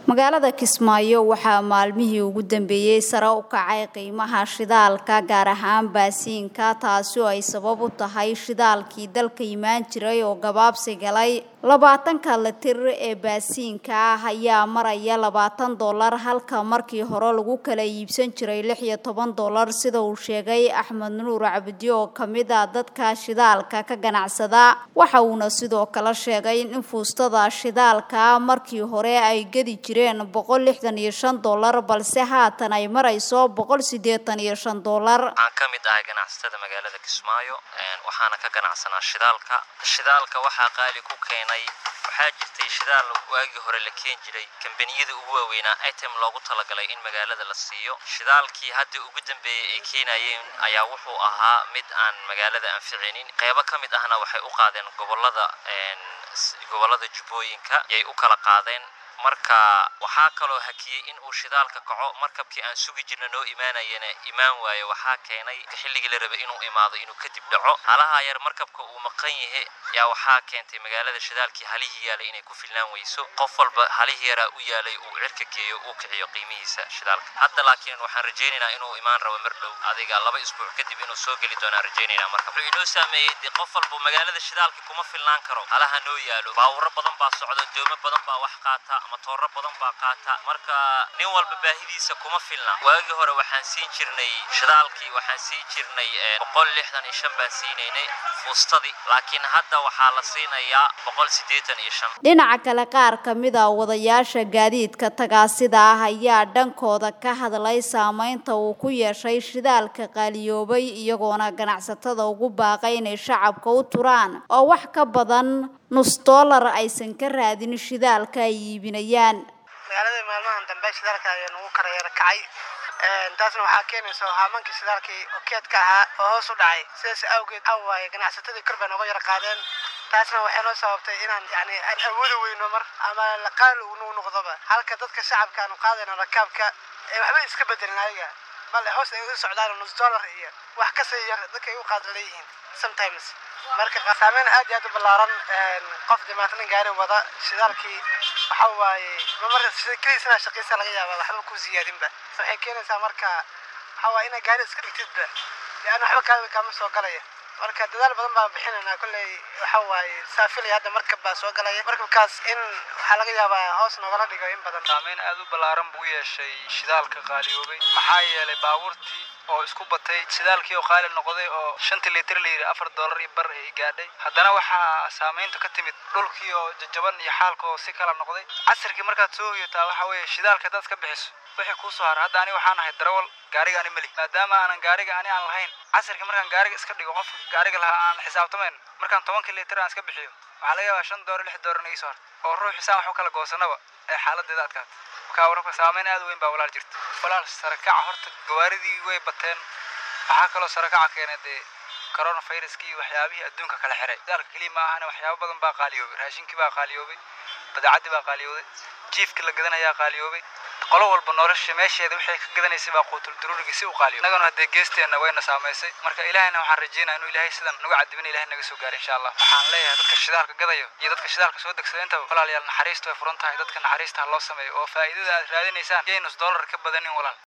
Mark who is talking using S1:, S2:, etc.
S1: magaalada kismaayo waxaa maalmihii ugu dambeeyey sare u kacay qiimaha shidaalka gaar ahaan baasiinka taasi oo ay sabab u tahay shidaalkii dalka imaan jiray oo gabaabsi galay labaatanka litir ee baasiinka ah ayaa maraya labaatan dollar halka markii hore lagu kala iibsan jiray lix iyo toban dollar sida uu sheegay axmed nuur cabdi oo kamid a dadka shidaalka ka ganacsada waxa uuna sidoo kale sheegay in fuustada shidaalka markii hore ay gedi jireen boqol lixdan iyo shan dollar balse haatan ay marayso boqol sideetan iyo shan dollar
S2: waxaan ka mid ahay ganacsatada magaalada kismaayo waxaana ka ganacsanaa shidaalka shidaalka waxaa qaali ku keenay waxaa jirtay shidaal waagii hore la keen jiray kambaniyada ugu waaweynaa item loogu talagalay in magaalada la siiyo shidaalkii hadda ugu dambeeyey ay keenayeen ayaa wuxuu ahaa mid aan magaalada anficinin qeybo ka mid ahna waxay u qaadeen gobolada gobolada jubbooyinka yay u kala qaadeen marka waxaa kaloo hakiyey in uu shidaalka kaco markabkii aan sugi jirna noo imaanayana imaan waayo waxaa keenay xilligii la rabay inuu imaado inuu kadib dhaco halaha yar markabka uu maqan yahe yaa waxaa keentay magaalada shidaalkii halihii yaalay inay ku filnaan weyso qof walba halihii yaraa u yaalay uu cirka geeyo uu kiciyo qiimihiisa shidaalka hadda laakiin waxaan rajaynaynaa inuu imaan rabo mar dhow adiga laba isbuuc kadib inuu soo geli doonaan rajaynaynaa marka wuxuu inoo saameeyey dee qof walba magaalada shidaalka kuma filnaan karo halaha noo yaalo baawuro badan baa socda doomo badan baa wax qaata matooro badan baa qaata marka nin walba baahidiisa kuma filna waagii hore waxaan siin jirnay shidaalkii waxaan siin jirnay boqol lixdan iyo shan baan siinaynay fuustadii laakiin hadda waxaa la siinayaa boqol siddeetan iyo shan
S1: dhinaca kale qaar ka mid a wadayaasha gaadiidka tagaasida ah ayaa dhankooda ka hadlay saameynta uu ku yeeshay shidaalka qaaliyoobay iyagoona ganacsatada ugu baaqay inay shacabka u turaan oo wax ka badan nus dollar aysan ka raadin shidaalka ay iibinayaan
S3: magaalada maalmahan dambe shidaalka ayaa nagu karayara kacay taasna waxaa keenaysa haamankii shidaalkii keedka ahaa oo hoos u dhacay sidaas awgeed waxa waaye ganacsatadii kor bay nooga yara qaadeen taasna waxay noo sababtay inaan yani aan awoodi weyno mar ama laqaal uu noqdoba halka dadka shacabka aanu qaadayno rakaabka ee waxba iska bedelin ayaga bal hoos ay u socdaan nus dollar iyo wax kasii yar dadka ay u qaada leeyihiin sometimes marka saameyn aad iyo aad u ballaaran qof dhibaatanin gaari wada shidaalkii waxa waaye mamar keliis inaa shaqaysa laga yaaba waxba ku siyaadinba waxay keenaysaa marka waxa waaye inaa gaari iska dhigtidba leanna waxba kaada kaama soo galaya marka dadaal badan baan bixinaynaa kolley waxa waaye saafilaya hadda markab baa soo galaya markabkaas in waxaa laga yaabaa hoos noogala dhigo in badan
S4: saameyn aad u ballaaran buu yeeshay shidaalka qaaliyoobay maxaa yeelay baabuurtii oo isku batay shidaalkii oo qaali noqday oo shantii litir la yidhi afar dollar iyo bar ay gaadhay haddana waxaa saameynta ka timid dhulkii oo jajaban iyo xaalka oo si kala noqday casirkii markaad soo hoyataa waxa weeye shidaalka haddaad iska bixiso wixii kuu soo hara hadda ani waxaan ahay darawal gaariga ani meli maadaama aanan gaariga ani aan lahayn casirkii markaan gaariga iska dhigo qofka gaariga lahaa aan xisaabtamayn markaan tobankii litir aan iska bixiyo waxaa laga yaabaa shan dollar lix dollar naga soo harta oo ruux xisaan wax u kala goosanaba ee xaaladeeda adkaata marka wararka saameyn aad u weyn baa walaal jirta walaal sarakaca horta gawaaridii way bateen waxaa kaloo sarakaca keenay dee coronaviruskii iyo waxyaabihii adduunka kala xiray shidaalka keliya ma ahana waxyaabo badan baa qaaliyoobay raashinkii baa qaaliyoobay badeecadii baa qaaliyooday jiifkii la gadanayaa qaaliyoobay qolo walba nolosha meesheeda waxay ka gadanaysay baa quutul duruurigii si u qaaliyo innagana haddee geesteenna wayna saamaysay marka ilaahayna waxaan rajeynaya inuu ilaahay sidan nagu cadibin ilahay naga soo gaaro insha allah waxaan leeyahay dadka shidaalka gadayo iyo dadka shidaalka soo degsada intaba walaalayaal naxariista way furan tahay dadka naxariista ha loo sameeyo oo faa'iidada aad raadinaysaan yay nus dollar ka badanin walaal